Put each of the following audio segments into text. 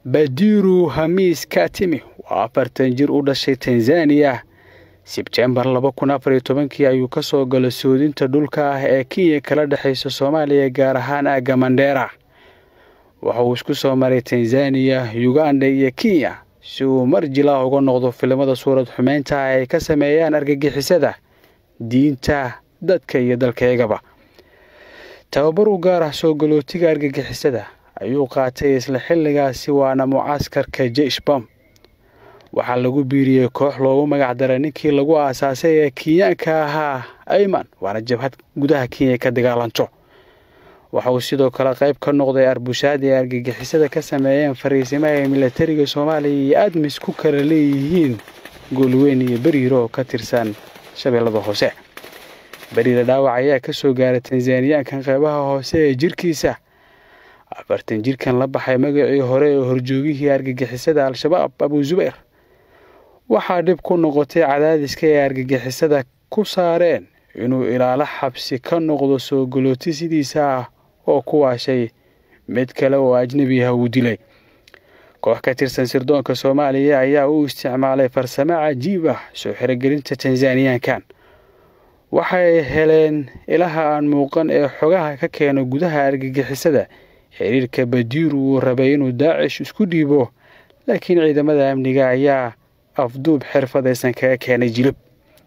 badiru hamis katimi waa afartan jir u dhashay tanzaniya sebtembar laba kun afar iyo tobankii ayuu ka soo galo soodinta dhulka ah ee kenya kala dhexaysa soomaaliya gaar ahaan aagga mandheera waxa uu isku soo maray tanzaniya uganda iyo kenya si uu mar jilaa uga noqdo filimada suurad xumeynta ah ay ka sameeyaan argagixisada diinta dadka iyo dalkaygaba tababar u gaar ah soo galootiga argagixisada ayuu qaatay isla xilligaasi waana mucaskarka jeshbam waxaa lagu biiriyey koox loogu magac daray ninkii lagu aasaasay ee kenyaanka ahaa ayman waana jabhad gudaha kenya ka dagaalanto waxa uu sidoo kale qayb ka noqday arbushaad ay argagixisada ka sameeyeen fariisimaha ay milatariga soomaaliya iyo admis ku kala leeyihiin goolweyn iyo beriiro oo ka tirsan shabeellada hoose beriira dhaawac ayaa ka soo gaaray tanzaniyaankan qaybaha hoose ee jirkiisa afartan jirkan la baxay magacii hore ee horjoogihii argagixisada al-shabaab abuu zubayr waxaa dhib ku noqotay cadaadiska ay argagixisada ku saareen inuu ilaalo xabsi ka noqdo soo galooti sidiisa ah oo ku waashay mid kale oo ajnebi ah uu dilay koox ka tirsan sirdoonka soomaaliya ayaa u isticmaalay farsamo cajiib ah soo xirogelinta tanzaniyaankan waxay heleen ilaha aan muuqan ee xogaha ka keena gudaha argagixisada xiriirka badiiru uu rabay inuu daacish isku dhiibo laakiin ciidamada amniga ayaa afduub xirfadaysan kaga keenay jilib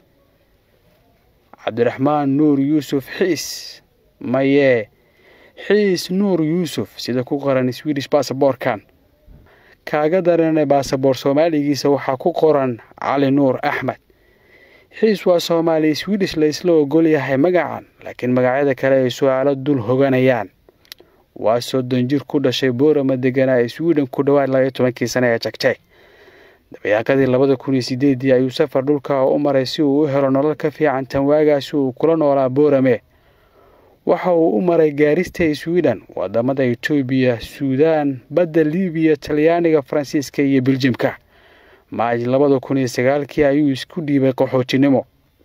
cabdiraxmaan nuur yuusuf xiis maye xiis nuur yuusuf sida ku qoran swidish basaboorkan kaaga daranay baasaboor soomaaligiisa waxaa ku qoran cali nuur axmed xiis waa soomaali swidish la isla ogol yahay magacan laakiin magacyada kale ay su-aalo dul hoganayaan waa soddon jir ku dhashay boorama deganaa ee swiden ku dhowaad labaiyo tobankii sane ee jagtay dabayaaqadii labada kun iyo sideedii ayuu safar dhulka u maray si uu u helo nolol ka fiican tan waagaasi uu kula noolaa boorame waxa uu u maray gaarista swiden wadamada etoobiya suudaan badda libiya talyaaniga faransiiska iyo biljimka maaj labada kun iyo sagaalkii ayuu isku dhiibay qaxootinimo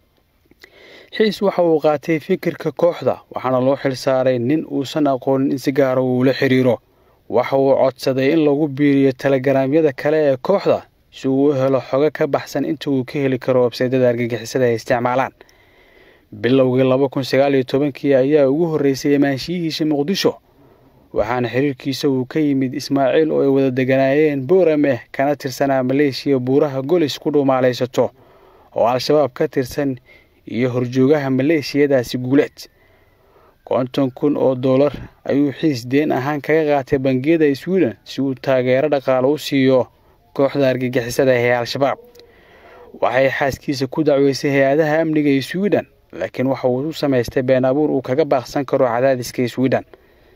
xiis waxa uu qaatay fikirka kooxda waxaana loo xilsaaray nin uusan aqoonin in si gaara uula xiriiro waxa uu codsaday in lagu biiriyo telegaraamyada kale ee kooxda si uu u helo xogo ka baxsan inta uu ka heli karo websaydada argagixisada ay isticmaalaan bilowgii laba kun sagaal iyo tobankii ayaa ugu horreysay amaanshiyihiisa muqdisho waxaana xiriirkiisa uu ka yimid ismaaciil oo ay wada deganaayeen boorame kana tirsanaa maleeshiya buuraha golis ku dhumaalaysato oo al-shabaab ka tirsan iyo horjoogaha maleeshiyadaasi guuleed konton kun oo dollar ayuu xiis deen ahaan kaga qaatay bangiyada swiden si uu taageero dhaqaale u siiyo kooxda argagixisada ee al-shabaab waxay xaaskiisa ku dacweysay hay-adaha amniga ee swiden laakiin waxa uu u samaystay been abuur uu kaga baaqsan karo cadaadiska swiden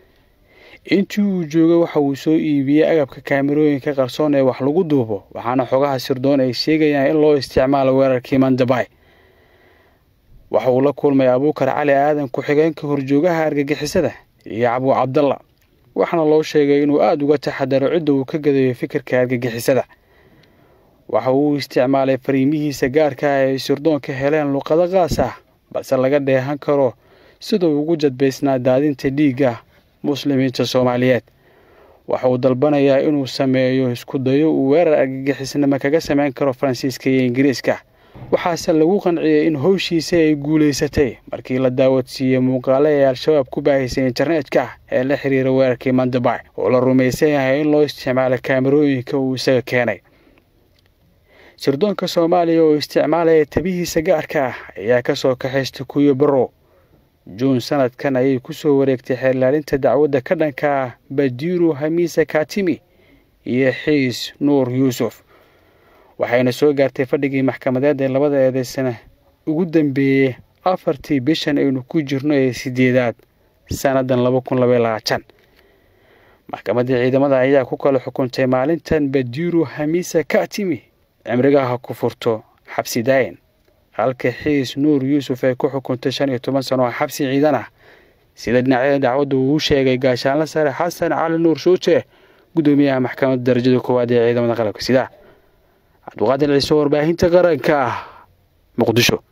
intii uu joogay waxa uu soo iibiyey agabka kaamirooyinka qarsoon ee wax lagu duubo waxaana xogaha sirdoon ay sheegayaan in loo isticmaalo weerarkii mandabay waxa uu la kulmay abuukar cali aadan ku-xigeenka horjoogaha argagixisada iyo cabuu cabdalla waxaana loo sheegay inuu aada uga taxadaro cidda uu ka gadayo fikirka argagixisada waxa uu isticmaalay fariimihiisa gaarka ah ay sirdoonka heleen luqado qaas ah balse laga dheehan karo sida uu ugu jadbaysnaa daadinta dhiigga muslimiinta soomaaliyeed waxa uu dalbanayaa inuu sameeyo isku dayo uu weerar argagixisnimo kaga samayn karo faransiiska iyo ingiriiska waxaase lagu qanciyey in howshiisa ay guulaysatay markii la daawadsiiyey muuqaale ee al-shabaab ku baahisay internetka ee la xiriira weerarkii mandabay oo la rumaysan yahay in loo isticmaalo kaamirooyinka uu isaga keenay sirdoonka soomaaliya oo isticmaalaya tabihiisa gaarka ah ayaa ka soo kaxaystay kuyo barow juun sanadkan ayay ku soo wareegtay xeerlaalinta dacwadda ka dhanka ah badiru hamiisa katimi iyo xiis nuur yuusuf waxayna soo gaartay fadhigii maxkamadeed ee labada eedeysana ugu dambeeyey afartii bishan aynu ku jirno ee sideedaad sannadan laba kun labaiy labaatan maxkamaddii ciidamada ayaa ku kala xukuntay maalintan badiru hamiisa katimi cimrigaha ku furto xabsi daayin halka xiis nuur yuusuf ay ku xukuntay shan iyo toban sano oo xabsi ciidan ah sida dhinacyada dacwadda uu sheegay gaashaanla sare xasan cali nuur shuuje guddoomiyaha maxkamadda darajada koowaad ee ciidamada qalabka sida cabdiqaadir ciise warbaahinta qaranka ah muqdisho